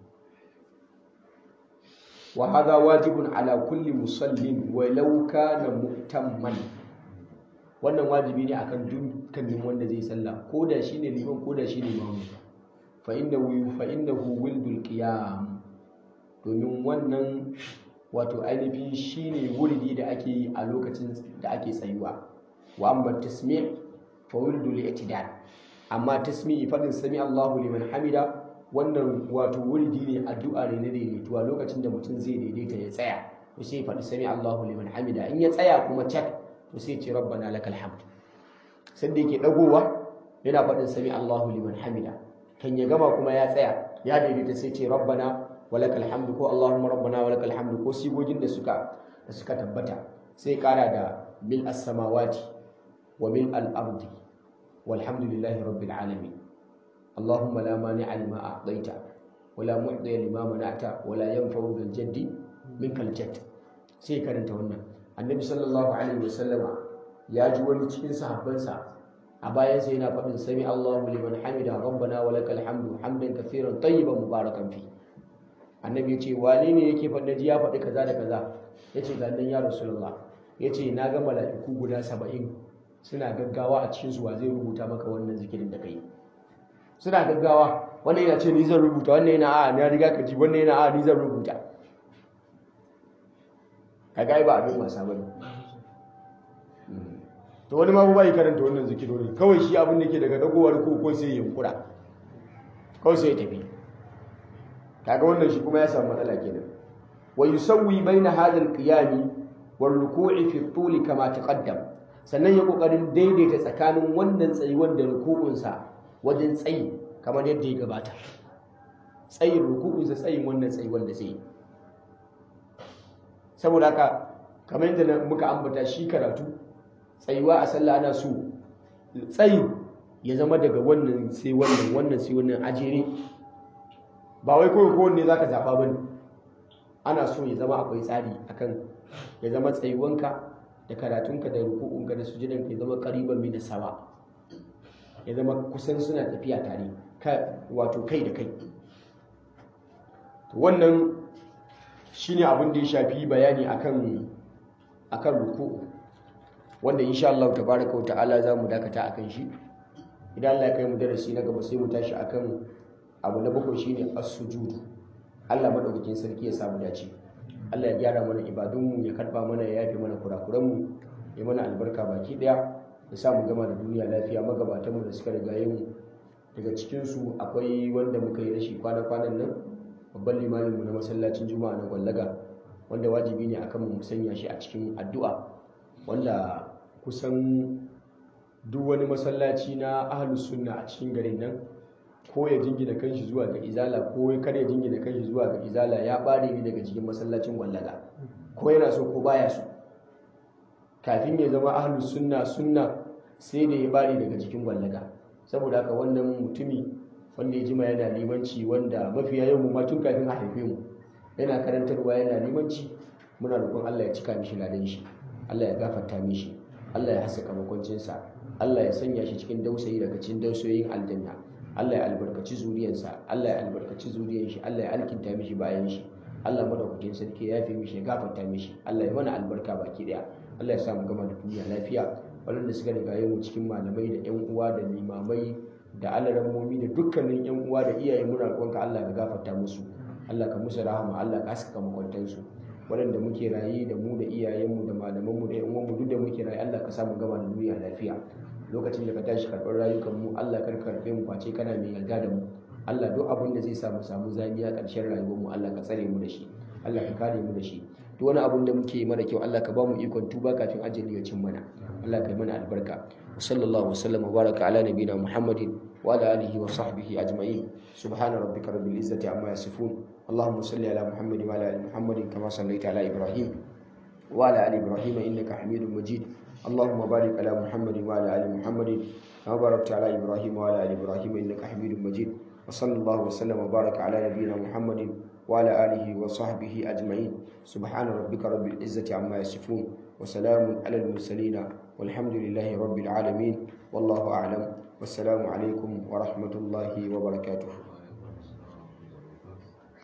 wa hadha wajibun ala kulli musallin walau kana mu'tamman wannan wajibi ne akan dukkanin wanda zai sallah ko da shine liman ko da shine mamu fa innahu fa innahu wildul qiyam domin wannan wato ainihin shine wuridi da ake yi a lokacin da ake tsayuwa wa amma tasmi' fa wildul i'tidal amma tasmi'i fadin sami Allahu liman hamida wannan wato wuridi ne addu'a ne na daidaituwa lokacin da mutum zai daidaita ya tsaya to sai faɗi sami Allahu liman hamida in ya tsaya kuma cak to sai ce rabbana lakal hamd sai da yake dagowa yana faɗin sami Allahu liman hamida kan ya gama kuma ya tsaya ya daidaita sai ce rabbana walakal hamd ko Allahumma rabbana walakal hamd ko sigogin da suka da suka tabbata sai kara da mil as-samawati wa mil al-ardi walhamdulillahi rabbil alamin اللهم لا مانع لما أعطيت ولا معطي لما منعت ولا ينفع ذا الجد منك الجد sai karanta wannan annabi sallallahu alaihi wasallama ya ji wani cikin sahabbansa a bayan sai yana faɗin sami Allahu liman hamida rabbana wa lakal hamdu hamdan kathiran tayyiban mubarakan fi annabi ya ce wane ne yake faɗin ji ya faɗi kaza da kaza ya ce ga nan ya rasulullah ya ce na ga mala'iku guda saba'in suna gaggawa a cikin su wa zai rubuta maka wannan zikirin da kai suna gaggawa wannan yana ce ni zan rubuta wannan yana a na riga ka ji wannan yana a ni zan rubuta kaga ba abin wasa bane to wani ma ba yi karanta wannan zikirori kawai shi abin da ke daga dagowar ko ko sai ya kura kawai sai ya tafi kaga wannan shi kuma ya samu matsala kenan wa yusawwi baina hadha al-qiyam wal ruku'i fi at kama taqaddam sannan ya kokarin daidaita tsakanin wannan tsayuwar da ruku'unsa wajen tsayi kamar yadda ya gabata tsayin ruku'unsa tsayin wannan tsayuwar da zai saboda haka kamar yadda muka ambata shi karatu tsayuwa a sallah ana so tsayin ya zama daga wannan sai wannan wannan sai wannan ajere ba wai kawai kowanne za ka zaɓa ba ne ana so ya zama akwai tsari akan ya zama tsayuwanka da karatunka da ruku'unka da sujudanka ya zama ƙariban mai da sawa ya zama kusan suna tafiya tare wato kai da kai wannan shine abin da ya shafi bayani akan akan ruku'u wanda insha Allah tabaraka wa ta'ala za mu dakata akan shi idan Allah ya kai mu darasi na gaba sai mu tashi akan abu na bakwai shine as-sujud Allah madaukakin sarki ya samu dace Allah ya gyara mana ibadunmu ya karba mana ya yafe mana kurakuranmu ya mana albarka baki daya ya sa mu gama da duniya lafiya magabatanmu da suka rigaye mu daga cikinsu akwai wanda muka yi rashi kwana-kwanan nan babban limaminmu na masallacin juma'a na gwallaga wanda wajibi ne akan mu sanya shi a cikin addu'a wanda kusan duk wani masallaci na ahlus sunna a cikin garin nan ko ya jingina kanshi zuwa ga izala ko kar ya jingina kanshi zuwa ga izala ya bare ni daga cikin masallacin wallaga ko yana so ko baya so kafin ya zama ahlus sunna sunna sai da ya bare daga cikin wallaga saboda haka wannan mutumi wanda ya jima yana limanci wanda mafiya yau mu ma tun kafin a haife mu yana karantarwa yana limanci muna roƙon Allah ya cika mishi ladan shi Allah ya gafarta mishi Allah ya haskaka makwancinsa Allah ya sanya shi cikin dausayi daga cikin dausayoyin aljanna Allah ya albarkaci zuriyarsa Allah ya albarkaci zuriyar shi Allah ya alkinta mishi bayan shi Allah madaukakin sarki ya yafe mishi ya gafarta mishi Allah ya mana albarka baki daya Allah ya sa mu gama da duniya lafiya waɗanda suka riga mu cikin malamai da ƴan uwa da limamai da alarammomi da dukkanin ƴan uwa da iyaye muna roƙonka Allah ka gafarta musu Allah ka musu rahama Allah ka haskaka makwantansu waɗanda muke raye da mu da iyayenmu da malamanmu da yan uwanmu duk da muke raye Allah ka samu gama da duniya lafiya lokacin da ka tashi karɓar rayukanmu Allah kar ka karɓe mu face kana mai yarda da mu Allah duk abin da zai sa mu samu zamiya ƙarshen rayuwarmu Allah ka tsare mu da shi Allah ka kare mu da shi duk wani abin da muke mara kyau Allah ka ba mu ikon tuba kafin ajali ya cin mana Allah ka yi mana albarka wa sallallahu wasallam wa baraka ala nabina muhammadin wa ala alihi wa sahbihi ajma'in subhana rabbika rabbil izzati amma yasifun اللهم صل على محمد وعلى ال محمد كما صليت على ابراهيم وعلى ال ابراهيم انك حميد مجيد اللهم بارك على محمد وعلى ال محمد كما باركت على ابراهيم وعلى ال ابراهيم انك حميد مجيد وصلى الله وسلم وبارك على نبينا محمد وعلى اله وصحبه اجمعين سبحان ربك رب العزه عما يصفون وسلام على المرسلين والحمد لله رب العالمين والله اعلم والسلام عليكم ورحمه الله وبركاته